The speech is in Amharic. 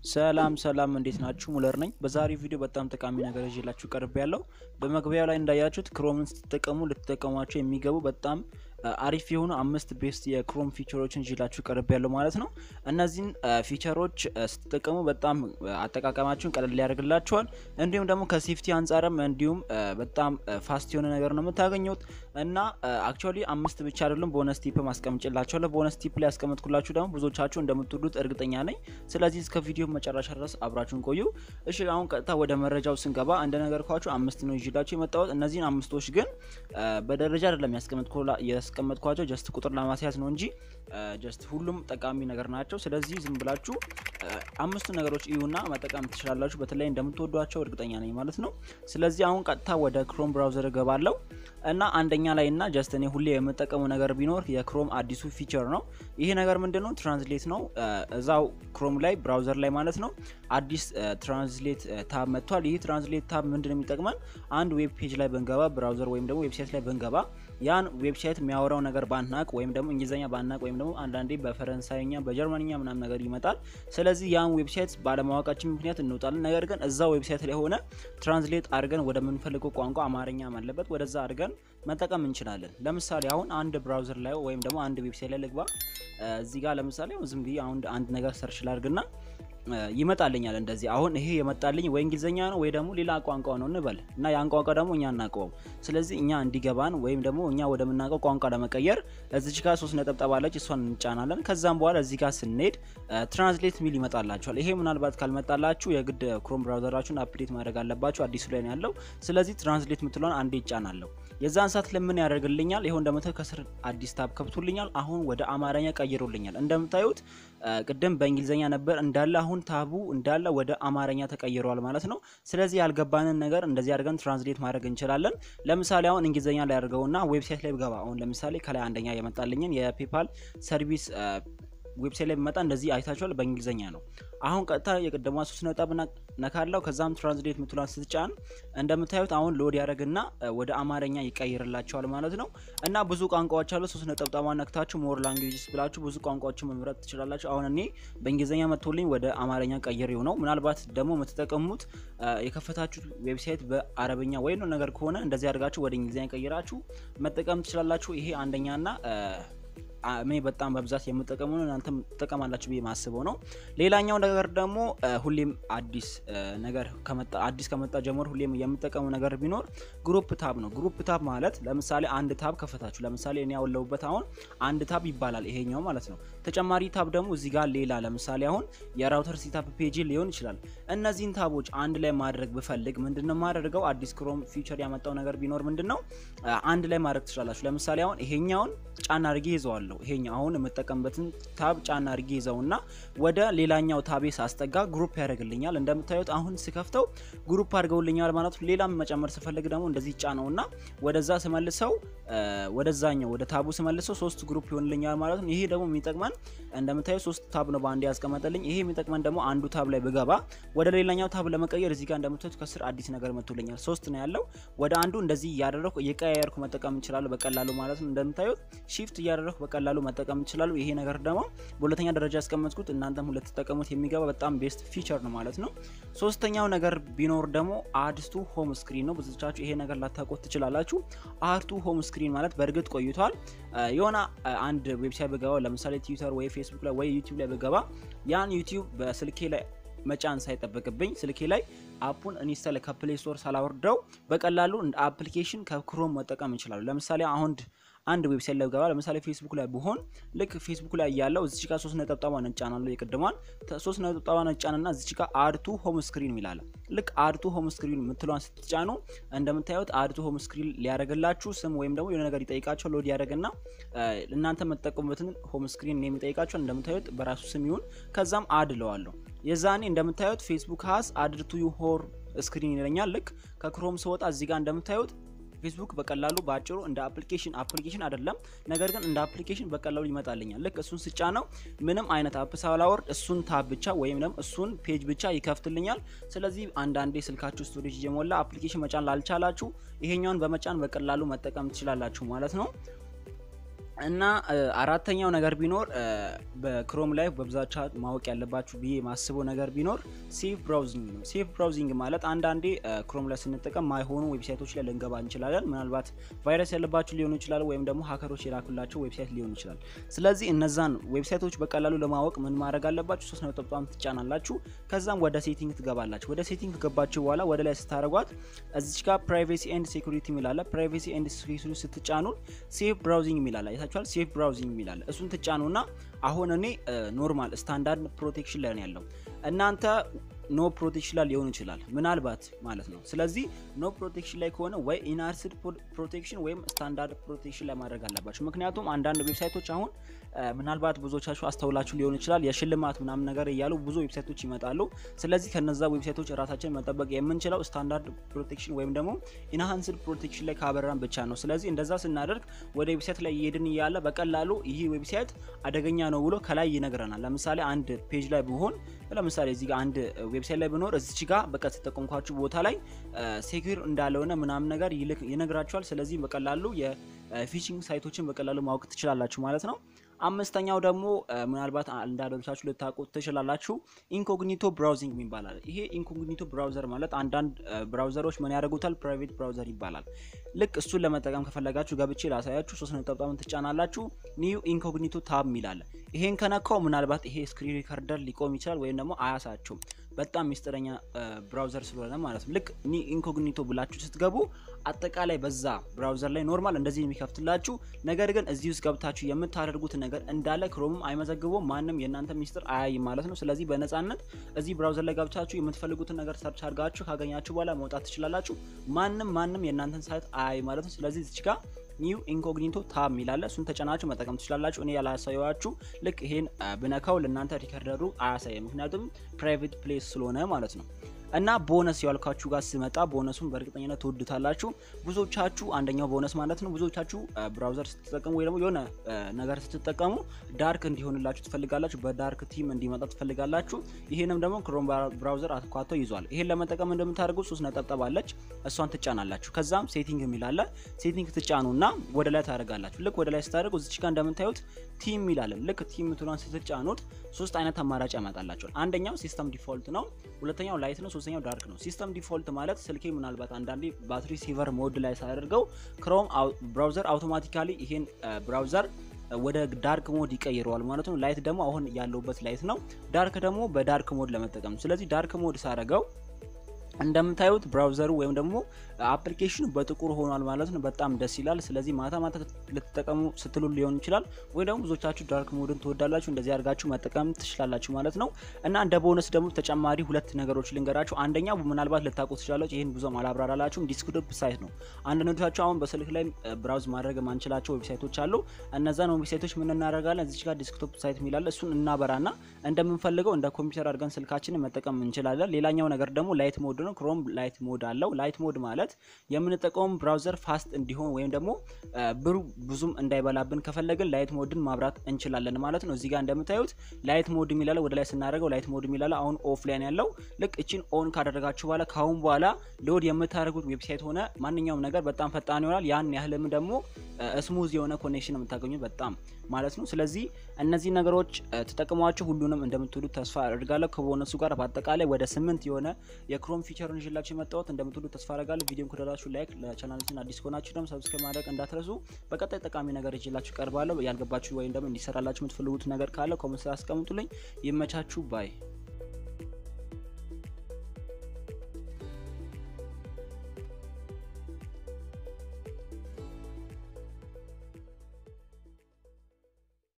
ሰላም ሰላም እንዴት ናችሁ? ሙለር ነኝ። በዛሬው ቪዲዮ በጣም ጠቃሚ ነገር ይዤላችሁ ቀርብ ያለው በመግቢያው ላይ እንዳያችሁት ክሮምን ስትጠቀሙ ልትጠቀሟቸው የሚገቡ በጣም አሪፍ የሆኑ አምስት ቤስት የክሮም ፊቸሮችን ይዤላችሁ ቀርብ ያለው ማለት ነው። እነዚህን ፊቸሮች ስትጠቀሙ በጣም አጠቃቀማችሁን ቀለል ሊያደርግላችኋል። እንዲሁም ደግሞ ከሴፍቲ አንጻርም እንዲሁም በጣም ፋስት የሆነ ነገር ነው የምታገኙት እና አክቹዋሊ አምስት ብቻ አይደሉም፣ ቦነስ ቲፕ ማስቀምጭላችኋለሁ። ቦነስ ቲፕ ላይ ያስቀምጥኩላችሁ ደግሞ ብዙዎቻችሁ እንደምትወዱት እርግጠኛ ነኝ። ስለዚህ እስከ ቪዲዮ መጨረሻ ድረስ አብራችሁን ቆዩ። እሺ አሁን ቀጥታ ወደ መረጃው ስንገባ እንደነገርኳችሁ አምስት ነው ይዤላችሁ የመጣሁት። እነዚህን አምስቶች ግን በደረጃ አይደለም ያስቀመጥኳቸው ጀስት ቁጥር ለማስያዝ ነው እንጂ ጀስት ሁሉም ጠቃሚ ነገር ናቸው። ስለዚህ ዝም ብላችሁ አምስቱ ነገሮች እዩና መጠቀም ትችላላችሁ። በተለይ እንደምትወዷቸው እርግጠኛ ነኝ ማለት ነው። ስለዚህ አሁን ቀጥታ ወደ ክሮም ብራውዘር እገባለሁ እና አንደኛ ላይ እና ጀስት እኔ ሁሌ የምጠቀመው ነገር ቢኖር የክሮም አዲሱ ፊቸር ነው። ይሄ ነገር ምንድን ነው? ትራንስሌት ነው። እዛው ክሮም ላይ ብራውዘር ላይ ማለት ነው አዲስ ትራንስሌት ታብ መጥቷል። ይህ ትራንስሌት ታብ ምንድን ነው የሚጠቅመን? አንድ ዌብ ፔጅ ላይ ብንገባ ብራውዘር ወይም ደግሞ ዌብሳይት ላይ ብንገባ ያን ዌብሳይት የሚያወራው ነገር ባናቅ ወይም ደግሞ እንግሊዝኛ ባናቅ ወይም ደግሞ አንዳንዴ በፈረንሳይኛ በጀርመንኛ ምናምን ነገር ይመጣል። ስለዚህ ያን ዌብሳይት ባለማወቃችን ምክንያት እንወጣለን። ነገር ግን እዛ ዌብሳይት ላይ ሆነ ትራንስሌት አድርገን ወደምንፈልገው ቋንቋ አማርኛ አለበት ወደዛ አድርገን መጠቀም እንችላለን። ለምሳሌ አሁን አንድ ብራውዘር ላይ ወይም ደግሞ አንድ ዌብሳይት ላይ ልግባ። እዚህ ጋር ለምሳሌ ዝም ብዬ አሁን አንድ ነገር ሰርች ላድርግና ይመጣልኛል እንደዚህ። አሁን ይሄ የመጣልኝ ወይ እንግሊዝኛ ነው ወይ ደግሞ ሌላ ቋንቋ ነው እንበል እና ያን ቋንቋ ደግሞ እኛ እናውቀውም። ስለዚህ እኛ እንዲገባን ወይም ደግሞ እኛ ወደምናውቀው ቋንቋ ለመቀየር እዚች ጋር ሶስት ነጠብጣብ አለች፣ እሷን እንጫናለን። ከዛም በኋላ እዚህ ጋር ስንሄድ ትራንስሌት ሚል ይመጣላችኋል። ይሄ ምናልባት ካልመጣላችሁ የግድ ክሮም ብራውዘራችሁን አፕዴት ማድረግ አለባችሁ። አዲሱ ላይ ነው ያለው። ስለዚህ ትራንስሌት ምትሏን አንዴ ይጫናለሁ። የዛን ሰዓት ለምን ያደርግልኛል? ይኸው እንደምታዩት ከስር አዲስ ታብ ከፍቶልኛል። አሁን ወደ አማርኛ ቀይሮልኛል። እንደምታዩት ቅድም በእንግሊዝኛ ነበር እንዳለ አሁን ታቡ እንዳለ ወደ አማርኛ ተቀይሯል ማለት ነው። ስለዚህ ያልገባንን ነገር እንደዚህ አድርገን ትራንስሌት ማድረግ እንችላለን። ለምሳሌ አሁን እንግሊዝኛ ላይ አድርገውና ዌብሳይት ላይ ብገባ አሁን ለምሳሌ ከላይ አንደኛ የመጣልኝን የፔፓል ሰርቪስ ዌብሳይት ላይ ቢመጣ እንደዚህ አይታችኋል። በእንግሊዝኛ ነው። አሁን ቀጥታ የቀደሟ ሶስት ነጥብ ነካለው። ከዛም ትራንስሌት ምትሏን ስትጫን እንደምታዩት አሁን ሎድ ያደረግና ወደ አማርኛ ይቀይርላቸዋል ማለት ነው። እና ብዙ ቋንቋዎች አሉ። ሶስት ነጠብጣባ ነክታችሁ ሞር ላንጉዌጅስ ብላችሁ ብዙ ቋንቋዎችን መምረጥ ትችላላችሁ። አሁን እኔ በእንግሊዝኛ መጥቶልኝ ወደ አማርኛ ቀይሬው ነው። ምናልባት ደግሞ የምትጠቀሙት የከፈታችሁት ዌብሳይት በአረብኛ ወይም ነገር ከሆነ እንደዚህ አድርጋችሁ ወደ እንግሊዝኛ ቀይራችሁ መጠቀም ትችላላችሁ። ይሄ አንደኛና እኔ በጣም በብዛት የምጠቀሙ እናንተም ትጠቀማላችሁ ብዬ ማስበው ነው። ሌላኛው ነገር ደግሞ ሁሌም አዲስ ነገር ከመጣ አዲስ ከመጣ ጀምሮ ሁሌም የምጠቀሙ ነገር ቢኖር ግሩፕ ታብ ነው። ግሩፕ ታብ ማለት ለምሳሌ አንድ ታብ ከፈታችሁ፣ ለምሳሌ እኔ ያወለውበት አሁን አንድ ታብ ይባላል ይሄኛው ማለት ነው። ተጨማሪ ታብ ደግሞ እዚህ ጋር ሌላ ለምሳሌ አሁን የራውተር ሴታፕ ፔጅ ሊሆን ይችላል። እነዚህን ታቦች አንድ ላይ ማድረግ ብፈልግ ምንድነው የማደርገው? አዲስ ክሮም ፊቸር ያመጣው ነገር ቢኖር ምንድነው አንድ ላይ ማድረግ ትችላላችሁ። ለምሳሌ አሁን ይሄኛውን ጫና አድርጌ ይዘዋል ይሄኛው አሁን የምጠቀምበትን ታብ ጫና አድርጌ ይዘውና ወደ ሌላኛው ታቤ ሳስጠጋ ግሩፕ ያደርግልኛል። እንደምታዩት አሁን ስከፍተው ግሩፕ አድርገውልኛል ማለት ነው። ሌላም መጨመር ስፈልግ ደግሞ እንደዚህ ጫነውና ወደዛ ስመልሰው ወደዛኛው ወደ ታቡ ስመልሰው ሶስት ግሩፕ ይሆንልኛል ማለት ነው። ይሄ ደግሞ የሚጠቅመን እንደምታዩት ሶስት ታብ ነው በአንድ ያስቀመጠልኝ። ይሄ የሚጠቅመን ደግሞ አንዱ ታብ ላይ ብገባ ወደ ሌላኛው ታብ ለመቀየር እዚህ ጋር እንደምታዩት ከስር አዲስ ነገር መጥቶልኛል። ሶስት ነው ያለው። ወደ አንዱ እንደዚህ እያደረኩ እየቀያየርኩ መጠቀም እንችላለሁ በቀላሉ ማለት ነው። እንደምታዩት ሺፍት እያደረኩ በቀላሉ መጠቀም ይችላሉ። ይሄ ነገር ደግሞ በሁለተኛ ደረጃ ያስቀመጥኩት እናንተም ሁለት ተጠቀሙት የሚገባ በጣም ቤስት ፊቸር ነው ማለት ነው። ሶስተኛው ነገር ቢኖር ደግሞ አድስቱ ሆም ስክሪን ነው። ብዙዎቻችሁ ይሄ ነገር ላታውቁት ትችላላችሁ። አርቱ ሆም ስክሪን ማለት በእርግጥ ቆይቷል። የሆነ አንድ ዌብሳይት ብገባ ለምሳሌ ትዊተር ወይ ፌስቡክ ላይ ወይ ዩቲዩብ ላይ ብገባ ያን ዩቲዩብ በስልኬ ላይ መጫን ሳይጠበቅብኝ ስልኬ ላይ አፑን ኢንስታል ከፕሌይ ስቶር ሳላወርደው በቀላሉ እንደ አፕሊኬሽን ከክሮም መጠቀም ይችላሉ። ለምሳሌ አሁን አንድ ዌብሳይት ላይ ገባ ለምሳሌ ፌስቡክ ላይ ብሆን ልክ ፌስቡክ ላይ ያለው እዚች ጋር ሶስት ነጠብጣባ ነጫናለሁ። የቅድሟን ሶስት ነጠብጣባ ነጫንና እዚች ጋር አድቱ ሆም ስክሪን ይላል። ልክ አድቱ ሆም ስክሪን የምትለዋን ስትጫኑ እንደምታዩት አድቱ ሆም ስክሪን ሊያደርግላችሁ ስም ወይም ደግሞ የሆነ ነገር ይጠይቃቸው ሎድ ያደርግና እናንተ የምትጠቀሙበትን ሆም ስክሪን የሚጠይቃቸው እንደምታዩት በራሱ ስም ይሁን ከዛም አድ ለዋለሁ። የዛኔ እንደምታዩት ፌስቡክ ሀስ አድድ ቱ ዩ ሆር ስክሪን ይለኛል። ልክ ከክሮም ስወጣ እዚህ ጋር እንደምታዩት ፌስቡክ በቀላሉ በአጭሩ እንደ አፕሊኬሽን አፕሊኬሽን አይደለም፣ ነገር ግን እንደ አፕሊኬሽን በቀላሉ ይመጣልኛል። ልክ እሱን ስጫ ነው ምንም አይነት አፕ ሳላወርድ እሱን ታብ ብቻ ወይም ደግሞ እሱን ፔጅ ብቻ ይከፍትልኛል። ስለዚህ አንዳንዴ ስልካችሁ ስቶሬጅ እየሞላ አፕሊኬሽን መጫን ላልቻላችሁ ይሄኛውን በመጫን በቀላሉ መጠቀም ትችላላችሁ ማለት ነው። እና አራተኛው ነገር ቢኖር በክሮም ላይ በብዛቻ ማወቅ ያለባችሁ ብዬ የማስበው ነገር ቢኖር ሴፍ ብራውዚንግ ነው። ሴፍ ብራውዚንግ ማለት አንዳንዴ ክሮም ላይ ስንጠቀም ማይሆኑ ዌብሳይቶች ላይ ልንገባ እንችላለን። ምናልባት ቫይረስ ያለባችሁ ሊሆኑ ይችላል፣ ወይም ደግሞ ሀከሮች የላኩላቸው ዌብሳይት ሊሆን ይችላል። ስለዚህ እነዛን ዌብሳይቶች በቀላሉ ለማወቅ ምን ማድረግ አለባችሁ? ሶስት ነጠብጣም ትጫናላችሁ። ከዛም ወደ ሴቲንግ ትገባላችሁ። ወደ ሴቲንግ ከገባችሁ በኋላ ወደ ላይ ስታደረጓት እዚች ጋር ፕራይቬሲ ኤንድ ሴኩሪቲ የሚላለ ፕራይቬሲ ኤንድ ሴኩሪቲ ስትጫኑ ሴፍ ብራውዚንግ የሚላለ አይታችኋል። ሴፍ ብራውዚንግ የሚላለ እሱን ትጫኑና አሁን እኔ ኖርማል ስታንዳርድ ፕሮቴክሽን ላይ ነው ያለው። እናንተ ኖ ፕሮቴክሽን ላይ ሊሆን ይችላል ምናልባት ማለት ነው። ስለዚህ ኖ ፕሮቴክሽን ላይ ከሆነ ወይ ኢንሃንስድ ፕሮቴክሽን ወይም ስታንዳርድ ፕሮቴክሽን ላይ ማድረግ አለባቸው። ምክንያቱም አንዳንድ ዌብሳይቶች አሁን ምናልባት ብዙዎቻችሁ አስተውላችሁ ሊሆን ይችላል የሽልማት ምናምን ነገር እያሉ ብዙ ዌብሳይቶች ይመጣሉ። ስለዚህ ከነዛ ዌብሳይቶች ራሳችን መጠበቅ የምንችለው ስታንዳርድ ፕሮቴክሽን ወይም ደግሞ ኢንሃንስድ ፕሮቴክሽን ላይ ካበራን ብቻ ነው። ስለዚህ እንደዛ ስናደርግ ወደ ዌብሳይት ላይ እየሄድን እያለ በቀላሉ ይህ ዌብሳይት አደገኛ ነው ብሎ ከላይ ይነግረናል። ለምሳሌ አንድ ፔጅ ላይ ብሆን ለምሳሌ እዚህ ጋር አንድ ዌብሳይት ላይ ብኖር እዚች ጋር በቃ ተጠቀምኳችሁ ቦታ ላይ ሴኩር እንዳልሆነ ምናምን ነገር ይነግራችኋል። ስለዚህ በቀላሉ የፊሽንግ ሳይቶችን በቀላሉ ማወቅ ትችላላችሁ ማለት ነው። አምስተኛው ደግሞ ምናልባት እንዳደረሳችሁ ልታውቁት ትችላላችሁ ኢንኮግኒቶ ብራውዚንግ ይባላል። ይሄ ኢንኮግኒቶ ብራውዘር ማለት አንዳንድ ብራውዘሮች ምን ያደርጉታል ፕራይቬት ብራውዘር ይባላል። ልክ እሱን ለመጠቀም ከፈለጋችሁ ገብቼ ላሳያችሁ። ሶስት ነጠብጣብን ትጫናላችሁ። ኒው ኢንኮግኒቶ ታብ የሚላለ ይሄን ከነካው ምናልባት ይሄ ስክሪን ሪከርደር ሊቆም ይችላል ወይም ደግሞ አያሳችሁም። በጣም ሚስጥረኛ ብራውዘር ስለሆነ ማለት ነው። ልክ ኒ ኢንኮግኒቶ ብላችሁ ስትገቡ አጠቃላይ በዛ ብራውዘር ላይ ኖርማል እንደዚህ የሚከፍትላችሁ ነገር ግን እዚህ ውስጥ ገብታችሁ የምታደርጉት ነገር እንዳለ ክሮምም አይመዘግበውም። ማንም የእናንተ ሚስጥር አያይም ማለት ነው። ስለዚህ በነፃነት እዚህ ብራውዘር ላይ ገብታችሁ የምትፈልጉትን ነገር ሰርች አድርጋችሁ ካገኛችሁ በኋላ መውጣት ትችላላችሁ። ማንም ማንም የእናንተን ሳይት አያይ ማለት ነው። ስለዚህ እዚች ጋር ኒው ኢንኮግኒቶ ታብ የሚላለ እሱን ተጨናችሁ መጠቀም ትችላላችሁ። እኔ ያላሳየዋችሁ ልክ ይሄን ብነካው ለእናንተ ሪከርደሩ አያሳየ፣ ምክንያቱም ፕራይቬት ፕሌስ ስለሆነ ማለት ነው። እና ቦነስ ያልኳችሁ ጋር ስመጣ ቦነሱን በእርግጠኝነት ትወዱታላችሁ። ብዙዎቻችሁ አንደኛው ቦነስ ማለት ነው። ብዙዎቻችሁ ብራውዘር ስትጠቀሙ ወይ ደግሞ የሆነ ነገር ስትጠቀሙ ዳርክ እንዲሆንላችሁ ትፈልጋላችሁ። በዳርክ ቲም እንዲመጣ ትፈልጋላችሁ። ይሄንም ደግሞ ክሮም ብራውዘር አትኳቶ ይዟል። ይሄን ለመጠቀም እንደምታደርጉ ሶስት ነጠብጠብ አለች፣ እሷን ትጫናላችሁ። ከዛም ሴቲንግ የሚላለ ሴቲንግ ትጫኑና ወደ ላይ ታደርጋላችሁ። ልክ ወደ ላይ ስታደርጉ እዚች ጋር እንደምታዩት ቲም የሚላለን ልክ ቲም ምትሏን ስትጫኑት ሶስት አይነት አማራጭ ያመጣላቸዋል። አንደኛው ሲስተም ዲፎልት ነው። ሁለተኛው ላይት ነው። ሶስተኛው ዳርክ ነው። ሲስተም ዲፎልት ማለት ስልኬ ምናልባት አንዳንዴ ባትሪ ሲቨር ሞድ ላይ ሳያደርገው ክሮም ብራውዘር አውቶማቲካሊ ይሄን ብራውዘር ወደ ዳርክ ሞድ ይቀይረዋል ማለት ነው። ላይት ደግሞ አሁን ያለውበት ላይት ነው። ዳርክ ደግሞ በዳርክ ሞድ ለመጠቀም ስለዚህ ዳርክ ሞድ ሳረገው እንደምታዩት ብራውዘሩ ወይም ደግሞ አፕሊኬሽኑ በጥቁር ሆኗል ማለት ነው። በጣም ደስ ይላል። ስለዚህ ማታ ማታ ልትጠቀሙ ስትሉ ሊሆን ይችላል፣ ወይ ደግሞ ብዙዎቻችሁ ዳርክ ሞድን ትወዳላችሁ። እንደዚህ አድርጋችሁ መጠቀም ትችላላችሁ ማለት ነው። እና እንደ ቦነስ ደግሞ ተጨማሪ ሁለት ነገሮች ልንገራችሁ። አንደኛው ምናልባት ልታውቁ ትችላላችሁ፣ ይህን ብዙም አላብራራላችሁም። ዲስክቶፕ ሳይት ነው። አንዳንዶቻችሁ አሁን በስልክ ላይ ብራውዝ ማድረግ የማንችላቸው ዌብሳይቶች አሉ። እነዛን ዌብሳይቶች ምን እናደርጋለን? እዚች ጋር ዲስክቶፕ ሳይት የሚላለ እሱን እናበራና እንደምንፈልገው እንደ ኮምፒውተር አድርገን ስልካችንን መጠቀም እንችላለን። ሌላኛው ነገር ደግሞ ላይት ሞድ ነው። ክሮም ላይት ሞድ አለው። ላይት ሞድ ማለት የምንጠቀመው ብራውዘር ፋስት እንዲሆን ወይም ደግሞ ብሩ ብዙም እንዳይበላብን ከፈለግን ላይት ሞድን ማብራት እንችላለን ማለት ነው። እዚህ ጋር እንደምታዩት ላይት ሞድ የሚላለው ወደ ላይ ስናደርገው ላይት ሞድ የሚላለው አሁን ኦፍ ላይ ያለው ልክ እችን ኦን ካደረጋችሁ በኋላ ካሁን በኋላ ሎድ የምታደርጉት ዌብሳይት ሆነ ማንኛውም ነገር በጣም ፈጣን ይሆናል። ያን ያህልም ደግሞ ስሙዝ የሆነ ኮኔክሽን የምታገኙት በጣም ማለት ነው። ስለዚህ እነዚህ ነገሮች ተጠቅሟቸው ሁሉንም እንደምትወዱት ተስፋ አድርጋለሁ። ከቦነሱ ጋር በአጠቃላይ ወደ ስምንት የሆነ የክሮም ፊቸርን ይዤላችሁ የመጣሁት እንደምትወዱት ተስፋ አድርጋለሁ። ቪዲዮን ከወደዳችሁ ላይክ፣ ለቻናላችን አዲስ ከሆናችሁ ደግሞ ሰብስክራይብ ማድረግ እንዳትረሱ። በቀጣይ ጠቃሚ ነገር ይዤላችሁ ቀርባለሁ። ያልገባችሁ ወይም ደግሞ እንዲሰራላችሁ የምትፈልጉት ነገር ካለ ኮሜንት ስራ አስቀምጡልኝ። ይመቻችሁ ባይ